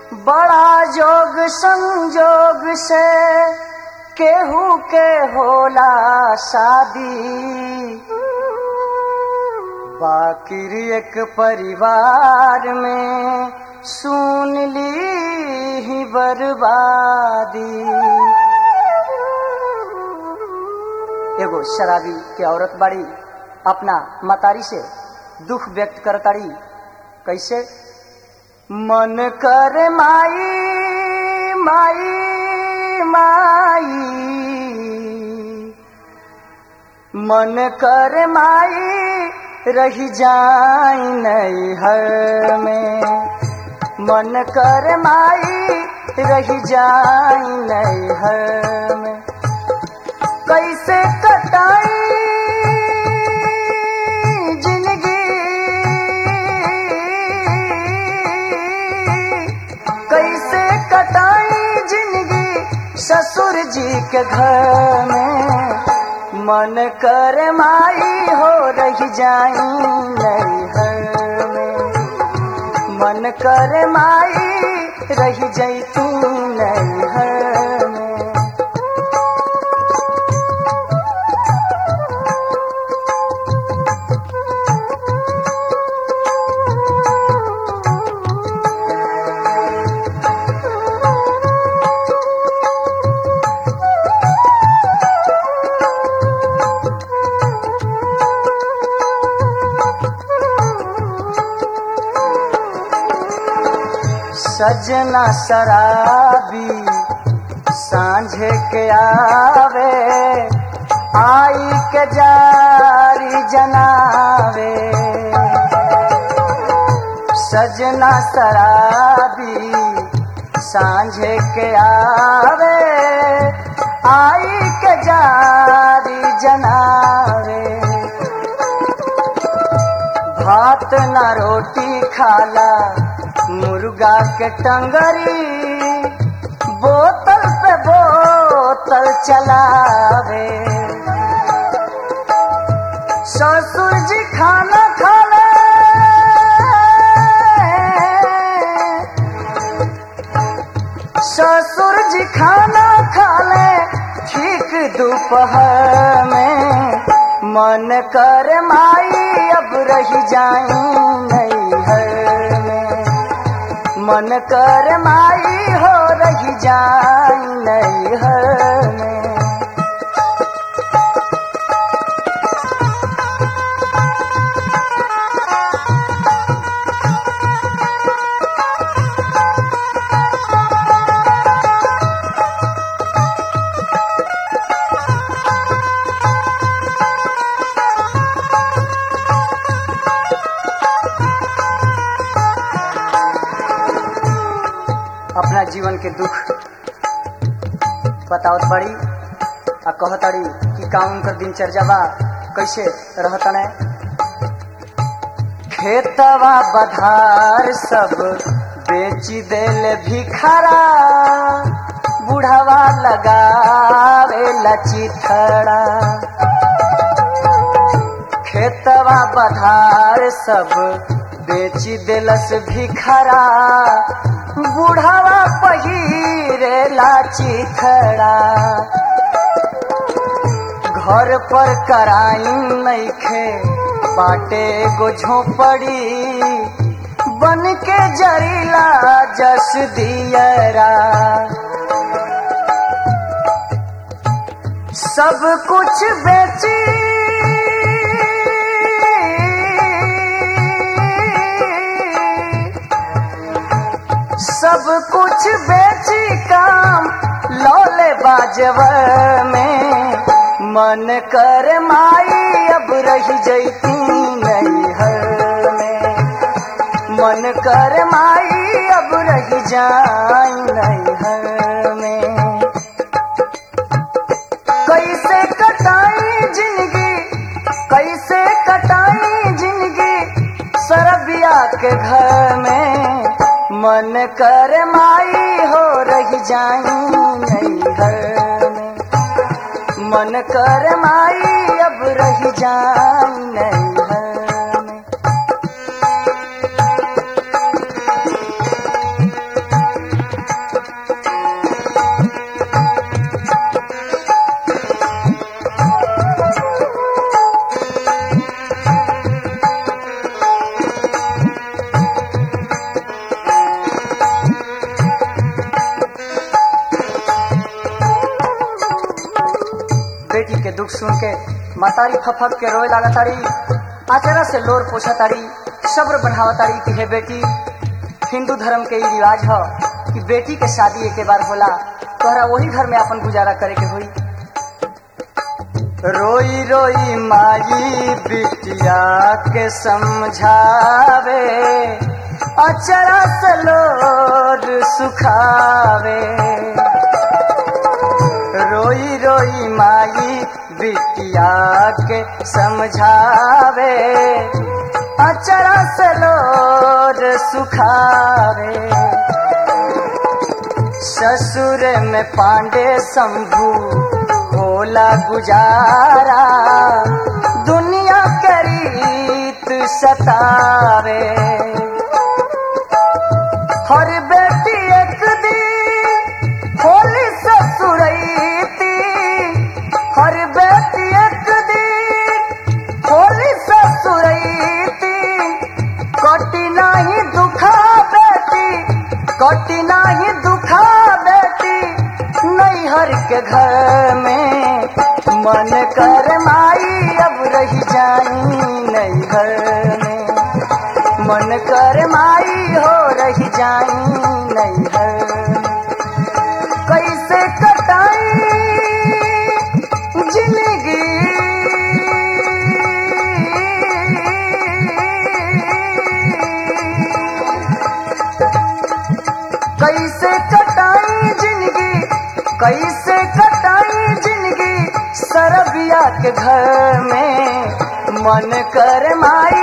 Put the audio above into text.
बड़ा जोग संजोग से केहू के होला शादी बाकिर एक परिवार में सुन ली ही बर्बादी एगो शराबी के औरत बाड़ी अपना मतारी से दुख व्यक्त करताड़ी कैसे मन कर माई माई माई मन कर माई रही जाई नैहर में मन कर माई रही जाई नैहर में कैसे कटाई जिंदगी कैसे कटाई जिंदगी ससुर जी के घर में मन कर माई हो रही जाई नैहर में मन कर माई रही जैतू नैहर में सजना शराबी सांझे के आवे आई के जारी जनावे सजना शराबी सांझे के आवे आई के जारी जनावे भात ना रोटी खाला मुर्गा के टंगरी बोतल पे बोतल चलावे ससुर जी खाना खाले ससुर जी खाना खाले ठीक दोपहर में मन कर माई अब रही जाई नैहर में मन कर माई हो रही जाई नैहर में अपना जीवन के दुख बतावत बड़ी आ कहताड़ी कि का उनकर दिनचर्या बा कैसे रहतने खेतवा बधार सब बेची देल भिखारा बुढ़ावा लगावे लचिथड़ा खेतवा बधार सब बेची देलस भिखारा बुढ़ावा पहिरे लाची खड़ा घर पर कराई नैखे बाटे गो झोपड़ी बन के जरीला जस दियरा सब कुछ बेची सब कुछ बेची काम लौले बाजव में मन कर माई अब रही जैती नैहर में मन कर माई अब रही जाई नैहर में कैसे कटाई जिंदगी कैसे कटाई जिंदगी सरबिया के घर में मन कर माई हो रही जाई नैहर में मन कर माई अब रही जाई नैहर में दुख सुन के मातारी फफक के रोए लागा तारी आचरा से लोर पोछा तारी सब्र बढ़ावा तारी कि हे बेटी हिंदू धर्म के ई रिवाज ह कि बेटी के शादी एक बार होला तोहरा वही घर में अपन गुजारा करे के होई रोई रोई माई बिटिया के समझावे अचरा से लोर सुखावे रोई रोई माई बिटिया के समझावे अचरा से लोर सुखावे ससुर में पांडे शंभू होला गुजारा दुनिया के रीत सतावे हर बेटी एक दिन होली ससुरैती हर बेटी एक दिन होली ससुरैती कटी नाही दुखा बेटी कटी नाही दुखा बेटी नैहर के घर में मन कर माई अब रही जाई नैहर में मन कर माई हो रही जाई नैहर में कैसे कटाई जिंदगी कैसे कटाई जिंदगी कैसे कटाई जिंदगी सरबिया के घर में मन कर माई